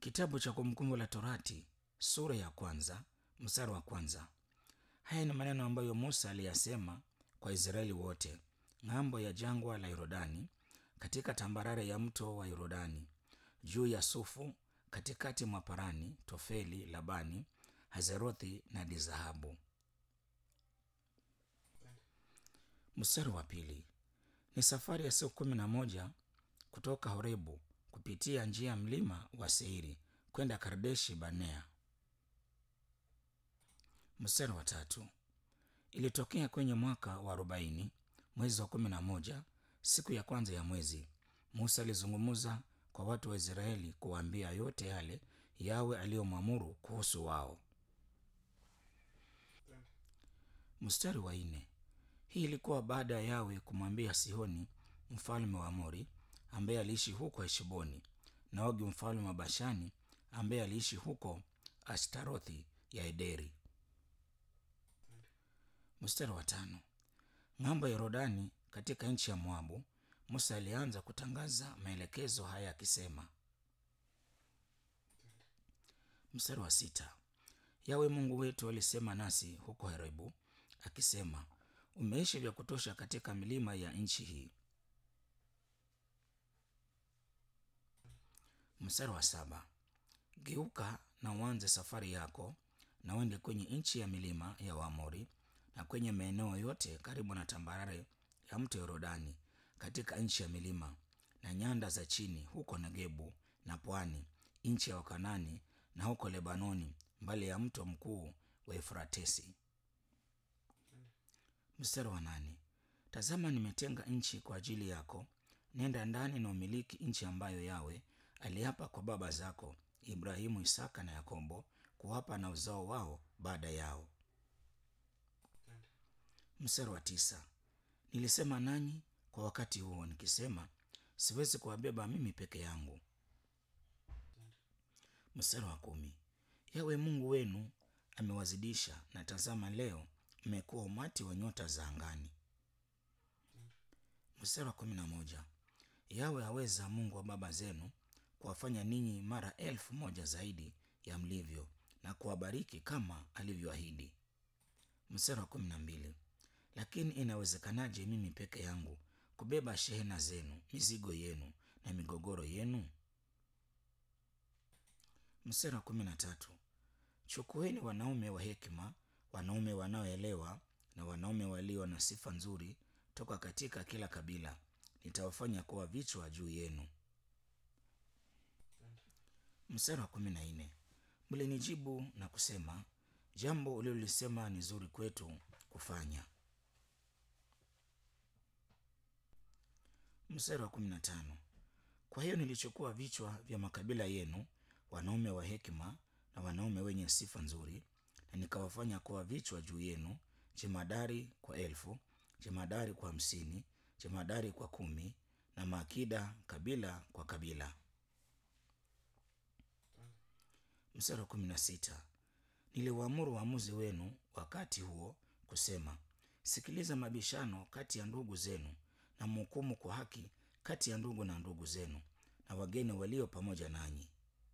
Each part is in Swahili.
Kitabu cha Kumbukumbu la Torati sura ya kwanza mstari wa kwanza. Haya ni maneno ambayo Musa aliyasema kwa Israeli wote ng'ambo ya jangwa la Yordani, katika tambarare ya mto wa Yordani, juu ya Sufu, katikati mwa Parani, Tofeli, Labani, Hazerothi na Dizahabu. Mstari wa pili. Ni safari ya siku kumi na moja kutoka Horebu kupitia njia ya mlima wa Seiri kwenda Kardeshi Barnea. Mstari wa tatu. Ilitokea kwenye mwaka wa arobaini mwezi wa kumi na moja siku ya kwanza ya mwezi, Musa alizungumza kwa watu wa Israeli kuwaambia yote yale Yawe aliyomwamuru kuhusu wao. Mstari wa nne. Hii ilikuwa baada ya Yawe kumwambia Sihoni mfalme wa Amori ambaye aliishi huko Heshboni na Ogi mfalme wa Bashani ambaye aliishi huko Ashtarothi ya Ederi. Mstari wa tano. Ng'ambo ya Yordani katika nchi ya Moabu, Musa alianza kutangaza maelekezo haya akisema. Mstari wa sita. Yawe Mungu wetu alisema nasi huko Horebu akisema, umeishi vya kutosha katika milima ya nchi hii. Mstari wa saba. Geuka na uanze safari yako na uende kwenye nchi ya milima ya Waamori na kwenye maeneo yote karibu na tambarare ya mto Yordani katika nchi ya milima na nyanda za chini huko Negebu na pwani, nchi ya Wakanani na huko Lebanoni mbali ya mto mkuu wa Efratesi. Mstari wa nane. Tazama, nimetenga nchi kwa ajili yako, nenda ndani na umiliki nchi ambayo Yawe aliapa kwa baba zako Ibrahimu, Isaka na Yakobo kuwapa na uzao wao baada yao. Mstari wa tisa. Nilisema nanyi kwa wakati huo nikisema, siwezi kuwabeba mimi peke yangu. Mstari wa kumi. Yawe Mungu wenu amewazidisha, na tazama, leo mmekuwa umati wa nyota za angani. Mstari wa kumi na moja. Yawe aweza Mungu wa baba zenu kuwafanya ninyi mara elfu moja zaidi ya mlivyo na kuwabariki kama alivyoahidi. Mstari wa kumi na mbili. Lakini inawezekanaje mimi peke yangu kubeba shehena zenu, mizigo yenu na migogoro yenu? Mstari wa kumi na tatu. Chukueni wanaume wa hekima, wanaume wanaoelewa na wanaume walio na sifa nzuri toka katika kila kabila, nitawafanya kuwa vichwa juu yenu. Mstari wa kumi na nne. Mlinijibu na kusema, jambo ulilolisema ni zuri kwetu kufanya. Mstari wa kumi na tano. Kwa hiyo nilichukua vichwa vya makabila yenu, wanaume wa hekima na wanaume wenye sifa nzuri, na nikawafanya kuwa vichwa juu yenu, jemadari kwa elfu, jemadari kwa hamsini, jemadari kwa kumi, na maakida kabila kwa kabila. Mstari wa kumi na sita. Niliwaamuru waamuzi wenu wakati huo kusema, sikiliza mabishano kati ya ndugu zenu na mhukumu kwa haki kati ya ndugu na ndugu zenu na wageni walio pamoja nanyi.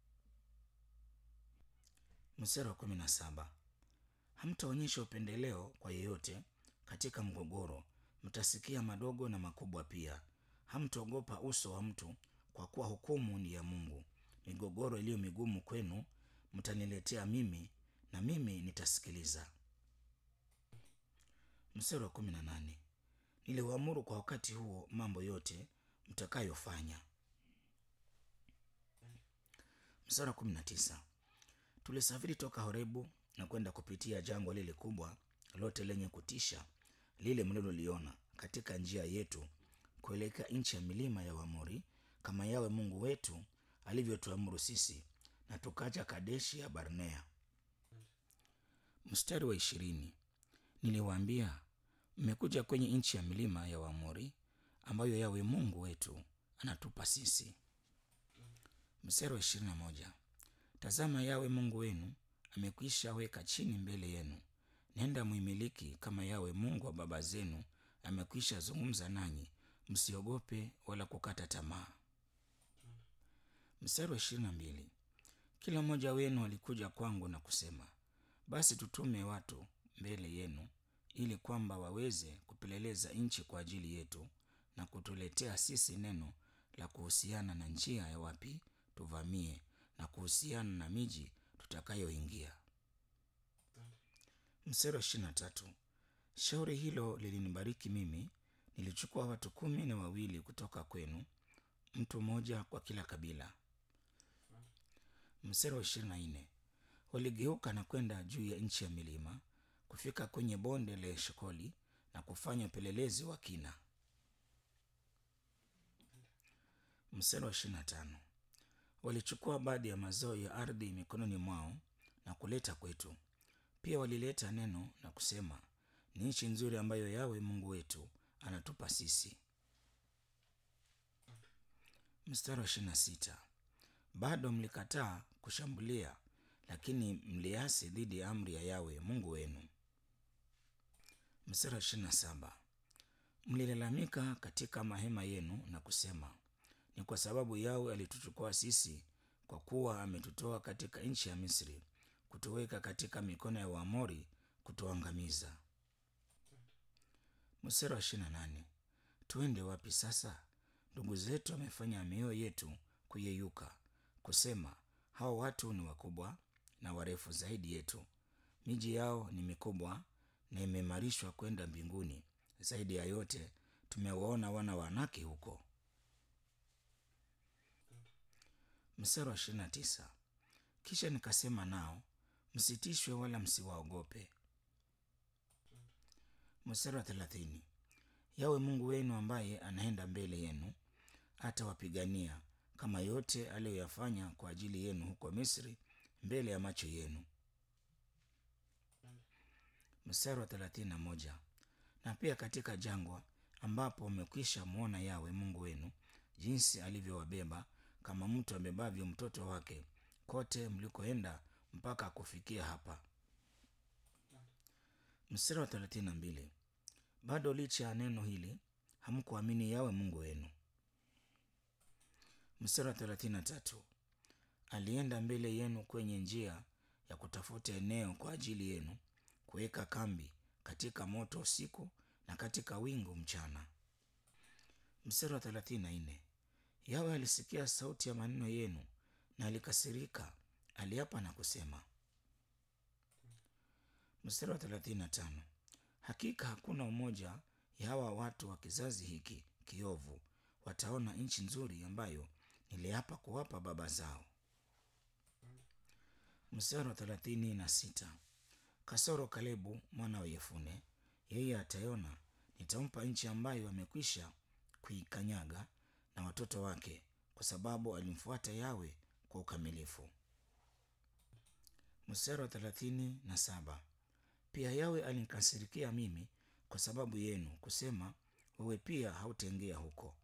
Mstari wa kumi na saba. Hamtaonyesha upendeleo kwa yeyote katika mgogoro, mtasikia madogo na makubwa pia. Hamtaogopa uso wa mtu, kwa kuwa hukumu ni ya Mungu. Migogoro iliyo migumu kwenu mtaniletea mimi, na mimi nitasikiliza. Mstari wa kumi na nane. Niliwaamuru kwa wakati huo mambo yote mtakayofanya. Mstari wa kumi na tisa. Tulisafiri toka Horebu na kwenda kupitia jangwa lile kubwa lote lenye kutisha lile mliloliona katika njia yetu kuelekea nchi ya milima ya Waamori, kama Yawe Mungu wetu alivyotuamuru sisi, na tukaja Kadeshi ya Barnea. Mstari wa ishirini. Niliwaambia, mmekuja kwenye nchi ya milima ya Waamori ambayo Yawe Mungu wetu anatupa sisi. Mstari wa ishirini na moja. Tazama, Yawe Mungu wenu amekwisha weka chini mbele yenu, nenda muimiliki kama Yawe Mungu wa baba zenu amekwisha zungumza nanyi, msiogope wala kukata tamaa. Mstari wa ishirini na mbili. kila mmoja wenu alikuja kwangu na kusema basi tutume watu mbele yenu ili kwamba waweze kupeleleza nchi kwa ajili yetu na kutuletea sisi neno la kuhusiana na njia ya wapi tuvamie na kuhusiana na miji tutakayoingia mstari wa ishirini na tatu shauri hilo lilinibariki mimi nilichukua watu kumi na wawili kutoka kwenu mtu mmoja kwa kila kabila mstari wa ishirini na nne waligeuka na kwenda juu ya nchi ya milima kufika kwenye bonde la eshkoli na kufanya upelelezi wa kina mstari wa ishirini na tano walichukua baadhi ya mazao ya ardhi mikononi mwao na kuleta kwetu pia walileta neno na kusema ni nchi nzuri ambayo yawe mungu wetu anatupa sisi mstari wa ishirini na sita bado mlikataa kushambulia lakini mliasi dhidi ya amri ya yawe mungu wenu mstari wa ishirini na saba mlilalamika katika mahema yenu na kusema ni kwa sababu yawe alituchukua sisi kwa kuwa ametutoa katika nchi ya misri kutuweka katika mikono ya waamori kutuangamiza mstari wa ishirini na nane tuende wapi sasa ndugu zetu wamefanya mioyo yetu kuyeyuka kusema hao watu ni wakubwa na warefu zaidi yetu miji yao ni mikubwa na imeimarishwa kwenda mbinguni zaidi ya yote tumewaona wana wanake huko mstari wa ishirini na tisa kisha nikasema nao msitishwe wala msiwaogope mstari wa thelathini yawe mungu wenu ambaye anaenda mbele yenu atawapigania kama yote aliyoyafanya kwa ajili yenu huko misri mbele ya macho yenu mstari wa thelathini na moja na pia katika jangwa ambapo mmekwisha mwona yawe mungu wenu jinsi alivyowabeba kama mtu abebavyo mtoto wake kote mlikoenda mpaka kufikia hapa mstari wa thelathini na mbili bado licha ya neno hili hamkuamini yawe mungu wenu mstari wa thelathini na tatu alienda mbele yenu kwenye njia ya kutafuta eneo kwa ajili yenu kuweka kambi katika moto usiku na katika wingu mchana mstari wa thelathini na nne yawe alisikia sauti ya maneno yenu na alikasirika aliapa na kusema mstari wa thelathini na tano hakika hakuna umoja ya hawa watu wa kizazi hiki kiovu wataona nchi nzuri ambayo niliapa kuwapa baba zao mstari wa thelathini na sita kasoro kalebu mwana wa yefune yeye ataiona nitampa nchi ambayo amekwisha kuikanyaga na watoto wake kwa sababu alimfuata yawe kwa ukamilifu mstari wa thelathini na saba pia yawe alinikasirikia mimi kwa sababu yenu kusema wewe pia hautaingia huko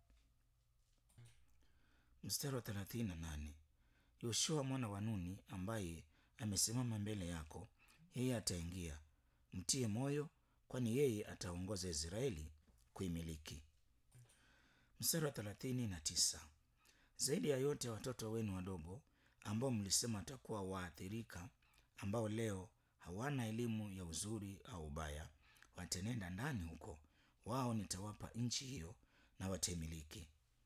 mstari wa thelathini na nane yoshua mwana wa nuni ambaye amesimama mbele yako yeye ataingia mtie moyo kwani yeye ataongoza israeli kuimiliki mstari wa thelathini na tisa zaidi ya yote watoto wenu wadogo ambao mlisema watakuwa waathirika ambao leo hawana elimu ya uzuri au ubaya watenenda ndani huko wao nitawapa nchi hiyo na wataimiliki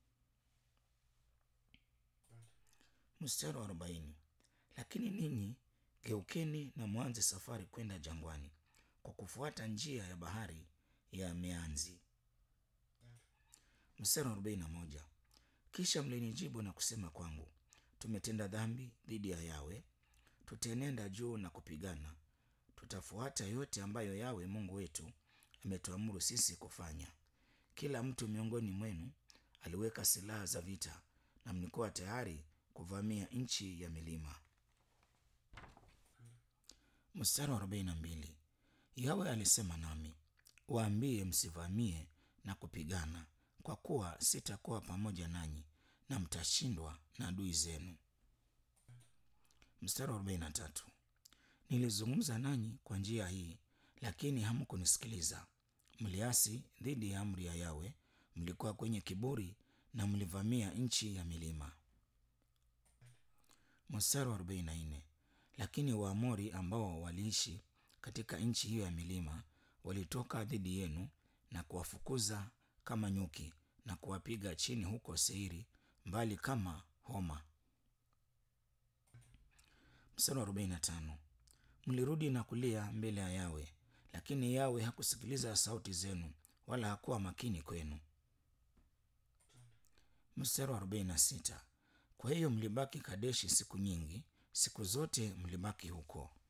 mstari wa arobaini lakini ninyi geukeni na mwanze safari kwenda jangwani kwa kufuata njia ya bahari ya meanzi mstari wa arobaini na moja kisha mlinijibu na kusema kwangu tumetenda dhambi dhidi ya yawe tutaenenda juu na kupigana tutafuata yote ambayo yawe mungu wetu ametuamuru sisi kufanya kila mtu miongoni mwenu aliweka silaha za vita na mlikuwa tayari kuvamia nchi ya milima mstari wa arobaini na mbili yawe alisema nami waambie msivamie na kupigana kwa kuwa sitakuwa pamoja nanyi na mtashindwa na adui zenu mstari wa arobaini na tatu nilizungumza nanyi kwa njia hii lakini hamkunisikiliza mliasi dhidi ya amri ya yawe mlikuwa kwenye kiburi na mlivamia nchi ya milima Mstari wa arobaini na nne lakini Waamori ambao waliishi katika nchi hiyo ya milima walitoka dhidi yenu na kuwafukuza kama nyuki na kuwapiga chini huko Seiri, mbali kama homa. Mstari wa arobaini na tano mlirudi na kulia mbele ya Yawe, lakini Yawe hakusikiliza sauti zenu wala hakuwa makini kwenu. Mstari wa arobaini na sita kwa hiyo mlibaki Kadeshi siku nyingi, siku zote mlibaki huko.